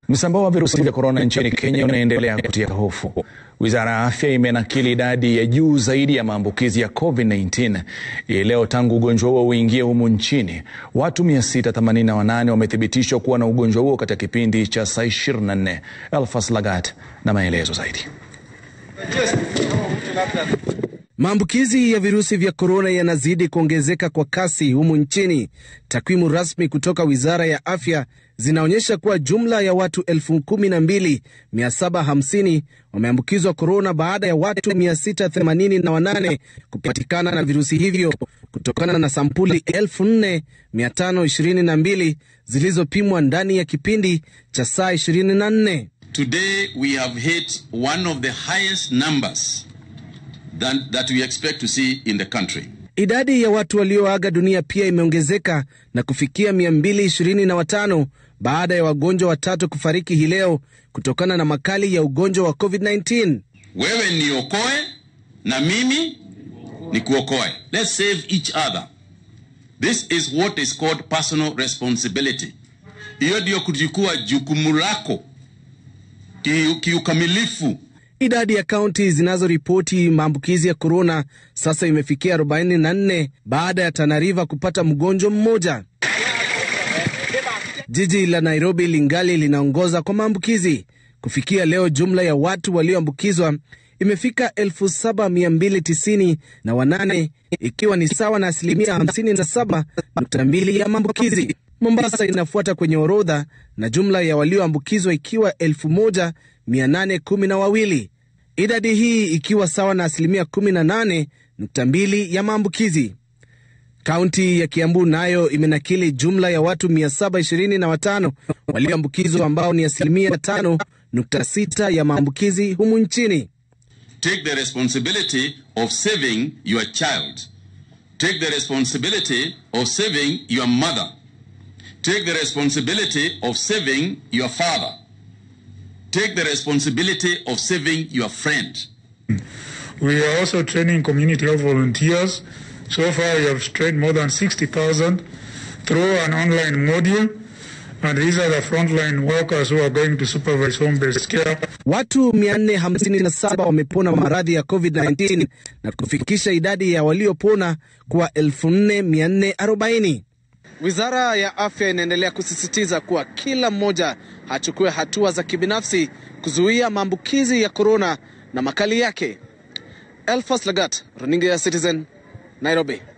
Msambao wa virusi vya korona nchini Kenya unaendelea kutia hofu. Wizara ya afya imenakili idadi ya juu zaidi ya maambukizi ya COVID-19 hii leo tangu ugonjwa huo uingie humu nchini. Watu 688 wamethibitishwa kuwa na ugonjwa huo katika kipindi cha saa 24. Elfas Lagat na maelezo zaidi. Maambukizi ya virusi vya korona yanazidi kuongezeka kwa kasi humu nchini. Takwimu rasmi kutoka wizara ya afya zinaonyesha kuwa jumla ya watu 12750 wameambukizwa korona baada ya watu 688 kupatikana na virusi hivyo kutokana na sampuli 4522 zilizopimwa ndani ya kipindi cha saa 24. Today we have hit one of the highest numbers than, that we expect to see in the country. Idadi ya watu walioaga dunia pia imeongezeka na kufikia 225 baada ya wagonjwa watatu kufariki hii leo kutokana na makali ya ugonjwa wa COVID-19. Wewe niokoe na mimi nikuokoe. Let's save each other. This is what is called personal responsibility. Hiyo ndio kuchukua jukumu lako kiukamilifu. Idadi ya kaunti zinazoripoti maambukizi ya korona sasa imefikia 44 baada ya Tana River kupata mgonjwa mmoja. Jiji la Nairobi lingali linaongoza kwa maambukizi. Kufikia leo, jumla ya watu walioambukizwa imefika 7290 na wanane, ikiwa ni sawa na asilimia 57.2 ya maambukizi. Mombasa inafuata kwenye orodha na jumla ya walioambukizwa ikiwa 1812, idadi hii ikiwa sawa na asilimia 18.2 ya maambukizi. Kaunti ya Kiambu nayo imenakili jumla ya watu 725 walioambukizwa ambao ni asilimia 5.6 ya maambukizi humu nchini. Take the responsibility of saving your child. Take the responsibility of saving your mother. Take the responsibility of saving your father. Take the responsibility of saving your friend. We are also training community health volunteers. So far, we have trained more than 60,000 through an online module. And these are the frontline workers who are going to supervise home-based care. Watu 457 wamepona maradhi ya COVID-19 na kufikisha idadi ya waliopona kuwa 4440. Wizara ya afya inaendelea kusisitiza kuwa kila mmoja achukue hatua za kibinafsi kuzuia maambukizi ya korona na makali yake. Elfas Lagat, runinga ya Citizen, Nairobi.